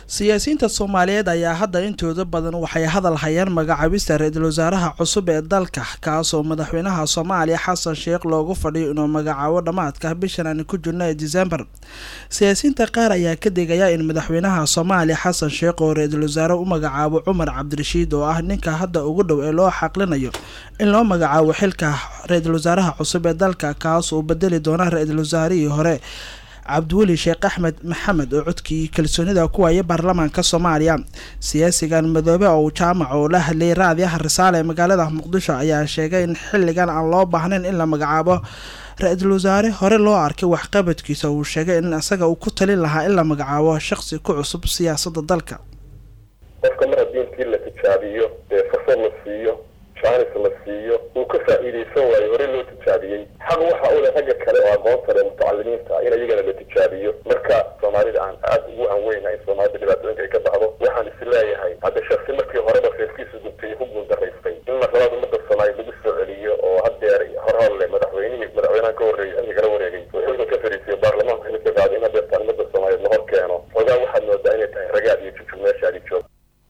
siyaasiyiinta soomaaliyeed ayaa hadda intooda badan waxay hadal hayaan magacaabista ra-iisul wasaaraha cusub ee dalka kaasoo madaxweynaha soomaaliya xasan sheekh loogu fadhiyo inuu magacaabo dhammaadka bishan aan ku jirno ee disembar siyaasiyiinta qaar ayaa ka digaya in madaxweynaha soomaaliya xasan sheekh oo ra-iisul wasaare u magacaabo cumar cabdirashiid oo ah ninka hadda ugu dhow ee loo xaqlinayo in loo magacaabo xilka ra-iisul wasaaraha cusub ee dalka kaas uu bedeli doona ra-iisul wasaarihii hore cabdiweli sheekh axmed maxamed oo codkii kalsoonida ku waaya baarlamaanka soomaaliya siyaasigan madoobe oo jaamac oo la hadlayay raadiyaha risaale ee magaalada muqdisho ayaa sheegay in xilligan aan loo baahnayn in la magacaabo ra-iisul wasaare hore loo arkay waxqabadkiisa uu sheegay in isaga uu ku talin lahaa in la magacaabo shaqsi ku cusub siyaasadda dalka qofka mar haddii intii la tijaabiyo ee fursad la siiyo jaanis la siiyo uu ka faa'iidaysan waayo hore loo tijaabiyey xaq waxa u leh ragga kale oo aqoonta leh mutacalimiinta in iyagana la tijaabiyo marka soomaalida aan aada ugu anweyna in soomaalida dhibaatooyinka ay ka baxdo waxaan is leeyahay hadda shaksi markii horeba reerkiisa gubtay ku guuldaraystay in marlabaad ummadda soomaaliya lagu soo celiyo oo haddeer horhor leh madaxweynihii madaxweynaha ka horreeyay xilka kala wareegay oo xilka ka fariisiyo baarlamaanka xilka qaaday in haddeertaan ummadda soomaaliyeed la hor keeno xoogaa waxaad moodaa inay tahay ragaad iyo jujub meeshaadi joog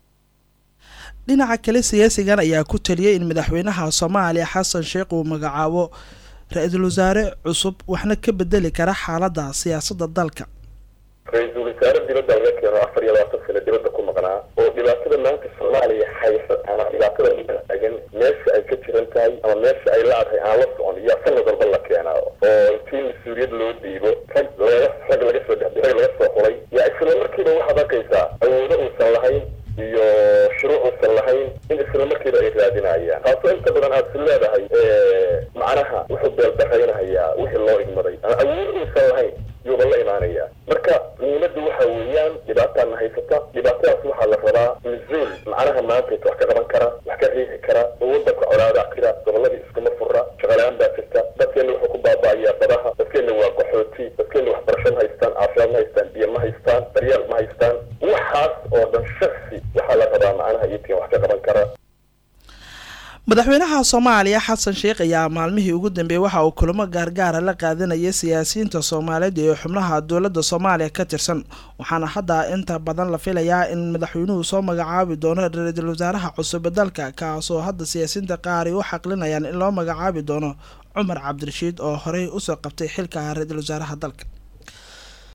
dhinaca kale siyaasigan ayaa ku taliyay in madaxweynaha soomaaliya xasan sheekh uu magacaabo ra-iisul wasaare cusub waxna ka bedeli kara xaaladda siyaasadda dalka ra-iisul wasaare dibadda laga keeno afar iyo labaatan sano dibadda ku maqnaa oo dhibaatada maanta soomaaliya haysa ama dhibaatada taagan meesha ay ka jiran tahay ama meesha ay la-dahay aan la socon iyo sanad walba la keenaa oo intii mas-uuliyad loo dhiibo rag laga rag laga soo dhex rag laga soo xulay yaa isla markiiba waxaad arkaysaa awoodo uusan lahayn iyo shuruuc uusan lahayn in isla markiiba ay raadinayaan taasoo inta badan aad si leedahay macnaha wuxuu beeldaraynahayaa wixii loo igmaday ama awood uusan lahayn yuuba la imaanaya marka muhiimaddu waxa weeyaan dhibaataana haysata dhibaatadaas waxaa la rabaa mas-uul macnaha maanta wax ka qaban kara wax ka riixi kara oo wadanka colaada jira goboladii iskuma fura shaqalaan baa jirta dadkeena wuxuu ku baaba'ayaa badaha dadkeena waa qaxooti dadkeena waxbarasho ma haystaan caafimaad ma haystaan biyo ma haystaan daryeel ma haystaan waxaas oo dhan shaksi waxaa la rabaa macnaha iyotiin wax ka qaban kara madaxweynaha soomaaliya xasan sheekh ayaa maalmihii ugu dambeeyey waxa uu kulamo gaargaara la qaadanayay siyaasiyiinta soomaaliyeed ee xubnaha dowladda soomaaliya ka tirsan waxaana hadda inta badan la filayaa in madaxweynuhu soo magacaabi doono ra-iisul wasaaraha cusub ee dalka kaasoo hadda siyaasiyiinta qaar ay u xaqlinayaan in loo magacaabi doono cumar cabdirashiid oo horey usoo qabtay xilka ra-iisul wasaaraha dalka